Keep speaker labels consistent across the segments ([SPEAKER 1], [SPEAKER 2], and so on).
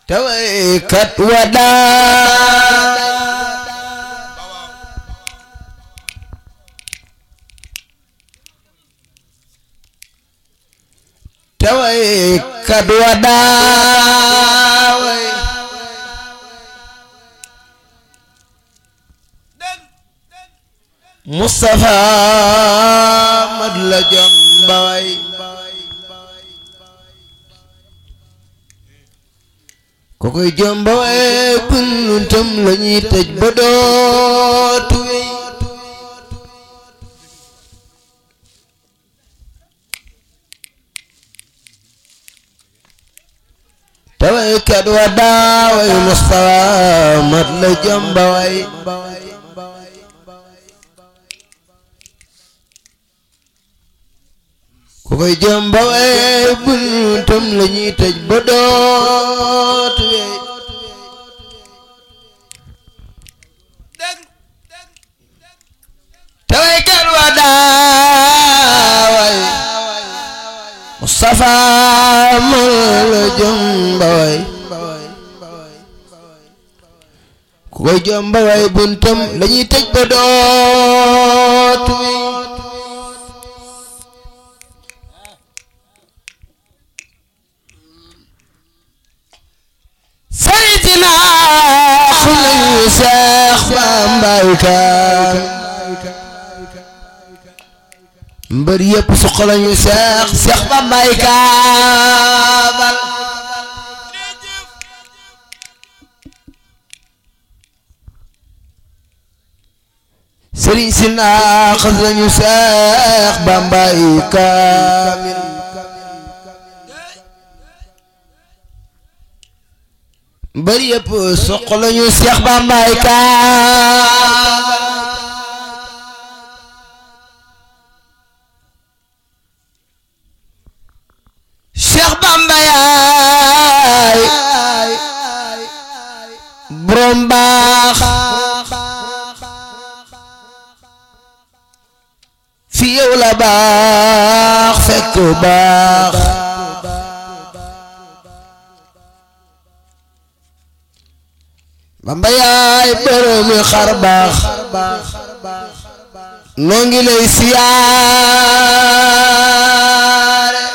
[SPEAKER 1] te waykat wa daa te waykat wa daa way Mustafa mad la jomba way ko koy jomba way buntam lañuy tëj ba dootu wey te waykat wa daa way Mustafa mat la jomba way ku koy jomba way buntam lañuy tëj ba dootu wey te waykat wa daa way Mustafa mal la jomba way ku koy jomba way buntam lañuy tëj ba dootu wey sayidina xulayu seex bambay kaan mbër yëpp suqalañu seex seex bambay kaabal sëriñ si naaxas lañu seex bambay kaamil mbër yëpp soq lañu seex bambay kaabal seex bamba yaay borom baax fi yow la baax fekk baax bamba yaay boromi xar baax noo ngi lay siyaare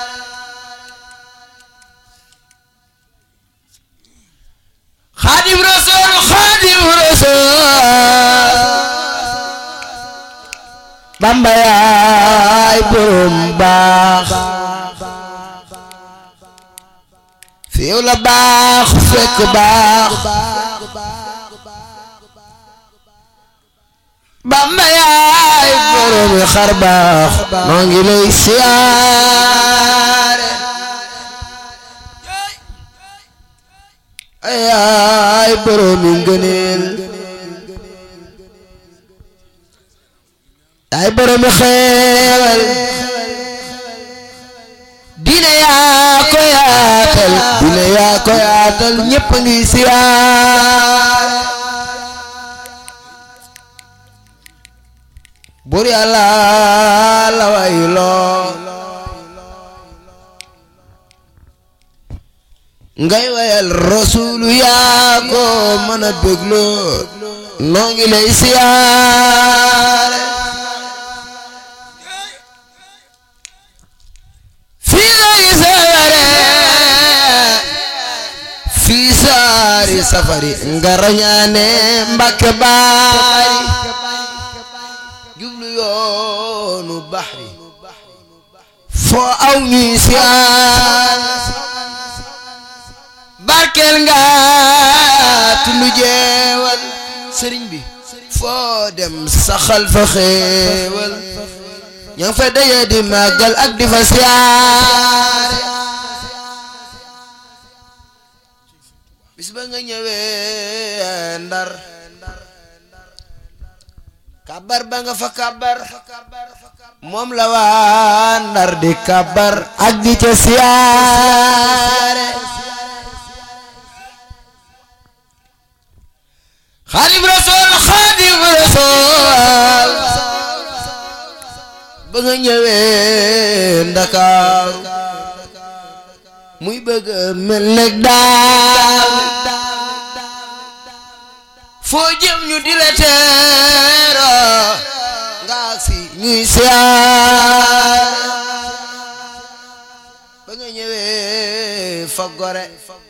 [SPEAKER 1] xaadim rasul xaadim rasul bamba yaay borom baax fi yow la baax fekk baax bamba yaay boromi xar baax noo ngi lay siyaare ayaay boromi ngëneel yaay boromi xeewal diine yaa ko yaatal diine yaa ko yaatal ñépp a ngi siyaare bur yàlla la wayloo ngay wayal rasulu yaa ko mën a bégloo noo ngi lay siyaare fii lay saware fii saari safari nga rañaane mbakke baari jublu yoonu baxri foo aw ñuy siyaar barkeel nga tundu jeewal sëriñ bi foo dem saxal fa xéewal ña ngi fa daje di màggal ak di fa siyaare bis ba nga ñëwee ndar kabar ba nga fa kabar moom la waa ndar di kabar ak di ca siyaare xaadim rasool xaadim rasool ba nga ñëwee ndakaaru muy bëgg mel nag daaw foo jëm ñu di la teero nga si ñuy siyaar ba nga ñëwee fa gore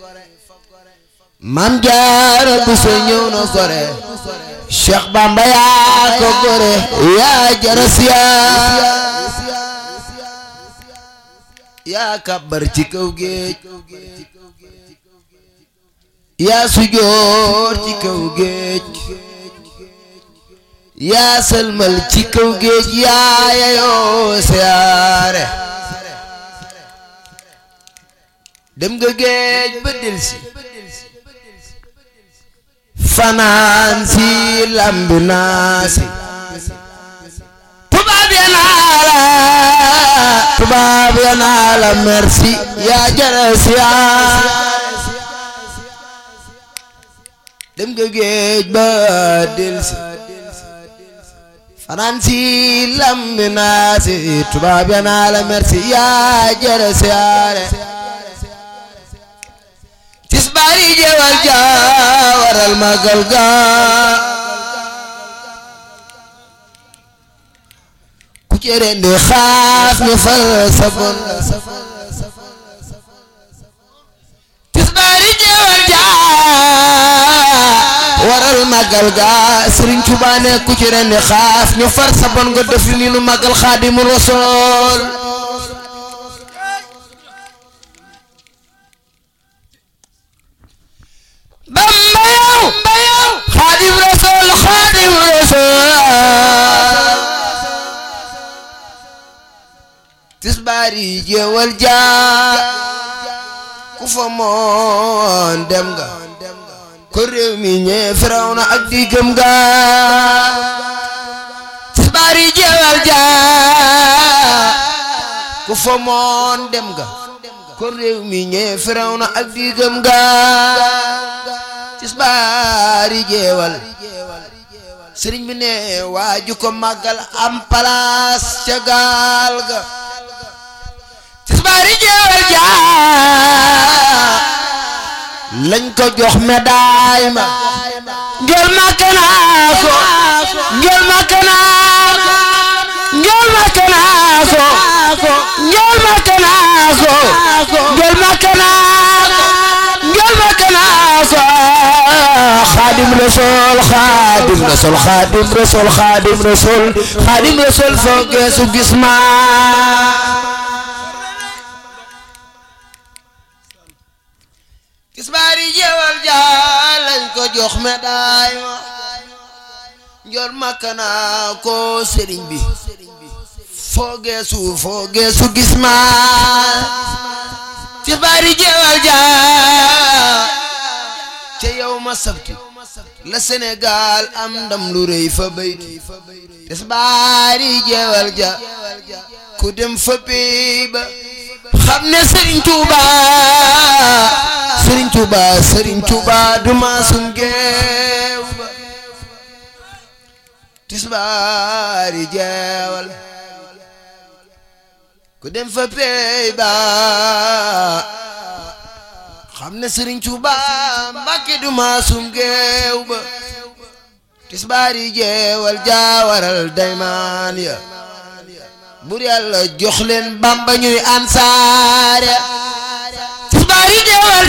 [SPEAKER 1] Maam Jaara Buso ñëw na gore Cheikh Bamba yaa ko gore yaa jara siyaar yaa kàbbar ci kaw géej yaa sujoor ci kaw géej yaa sëlmal ci kaw géej yaa yayoo siyaare dem nga géej ba delsi fanaan si lambi naasi tubaab ya naa la tubaab ya naa la merci yaa jara siyaar dem nga géej ba delsi fanaan si lambi naasi tubaab ya naa la merci yaa jara siyaare tisbaari jeewal jaa waral magal ga ku cere ndi xaas ñu fal sabon tisbaari jeewal jaa waral magal ga Sëriñ Tuubaa ne ku cere ndi xaas ñu far sabon nga def li nu magal Xaadimu Rasuul Bamba yow Xaadim Rasul Xaadim Rasul tisbaari jeewal jaa ku fa moon dem nga ko réew mi ñee Firawna ak diggam ga tisbaari jeewal jaa ku fa moon dem nga ko réew mi ñee Firawna ak diggam ga tisbaari jeewal sëriñ bi ne waaju ko màggal am palaas ca gaal ga tisbaari jeewal jaa lañ ko jox médaille ma njol màkk naa ko njol màkk naa ko njol màkk naa ko njol màkk naa ko njol màkk naa ko njol màkk naa ko xaadim rasul xaadim rasul xaadim rasul xaadim rasul xaadim rasul foo geesu gis ma tisbaari jeewal jaa lañ ko jox médaille ma njol makka naa ko sëriñ bi foo geesu foo geesu gis ma tisbaari jeewal jaa ca yow ma sabti la Sénégal am ndam lu rëy fa bayti tisbaari jeewal ja ku dem fa pey ba xam ne Serigne Touba Serigne Touba Serigne Touba du maasum geew ba tisbaari jeewal ku dem fa pey ba xam ne Serigne Touba Mbàkke du maasum geew ba tisbaari jeewal jaawaral daymaan ya bur yàlla jox leen bamba ñuy ansaare tisbaari jeewal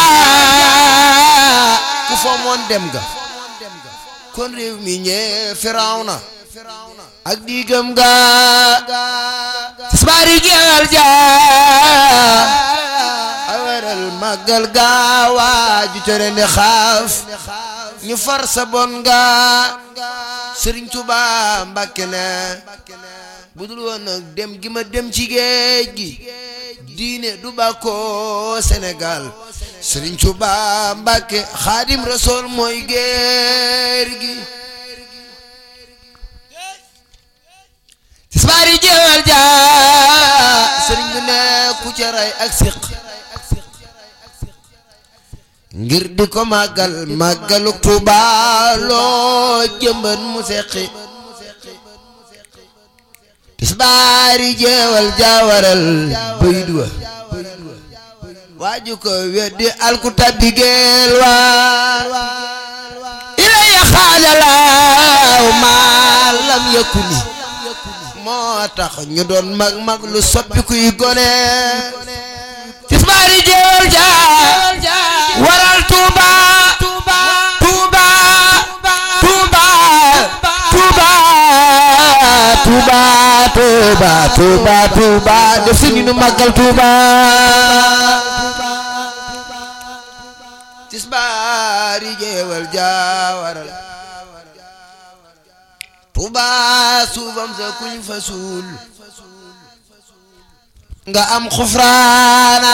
[SPEAKER 1] jaa ku fo moon dem ga kon réew mi ñee firawna ak diigam ga tisbaari jeewal jaa awaral màggal ga waaju tere ne xaaf ñu far sa bon nga Sëriñ Tuubaa Mbàkke ne budul woon nag dem gi ma dem ci géej gi diine du bàkkoo Sénégal Sëriñ Tuubaa Mbàkke Xaadim Rasuul mooy géer gi tisbaari jeewal jaa sëriñ bi ne ku ca ray ak siq ngir di ko màggal màggalu Tuubaa loo jëmban mu seqi tisbaari jeewal jaawaral bayit wa waaju ko weddi alku tabbi geel waa ilaya xaajalaaw maa lam yakuni moo tax ñu doon mag mag lu soppi kuy gone tisbaari jéewal ja waral tuuba tuuba tuuba tuuba tuuba tuuba tuuba tuuba def si ñu nu màggal tuuba tisbaari jéewal ja waral tuuba suufam sa kuñ fa suul nga am xufraana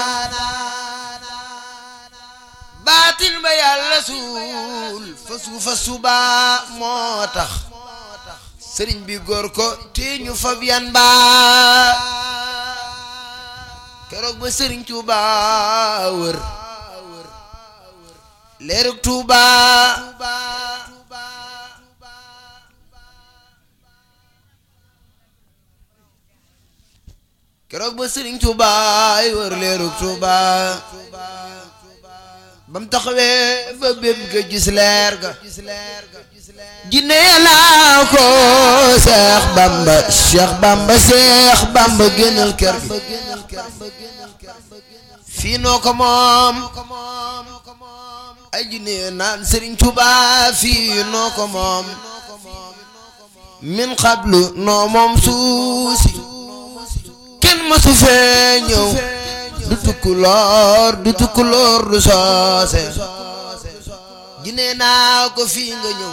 [SPEAKER 1] baatin ba yàlla suul fa suufa suba moo tax sëriñ bi góor ko te ñu fab yan ba keroog ba sëriñ Tuuba wër leerug Tuuba keroog ba sëriñ Tuuba wër leerug Tuuba bam taxawee fa bépp ga gis leer ga jinne laa ko Seex Bamba Seex Bamba Seex Bamba génnal kër gi fii noo ko moom ay jinne naan Sëriñ Tuuba fii noo ko moom min xablu noo moom suusi kenn mësu fee ñëw du tukkuloor du tukkuloor du soose jinne naa ko fii nga ñëw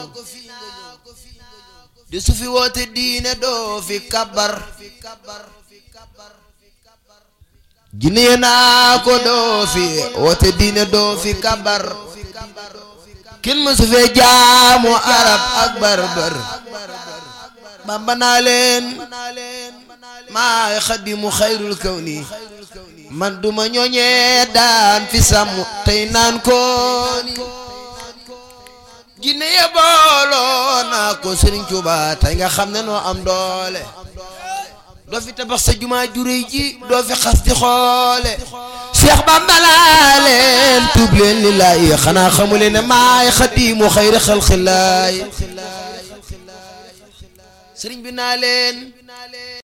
[SPEAKER 1] di su fi woote diine doo fi kabar jinne naa ko doo fi woote diine doo fi kabar kenn mësu fee jaamu arab ak barbar bamba naa leen maay xadimu xayrul kawni man duma ñooñee daan fi sàmm tey naan kooni jinne ye booloo naa ko Sëriñ Tuuba tey nga xam ne noo am doole doo fi tabax sa jumaa juréy ji doo fi xas di xoole Cheikh Bamba laa leen tuub leen lillaahi xanaa xamu leen ne maay xadimu xayri xalqillaay sëriñ bi naa leen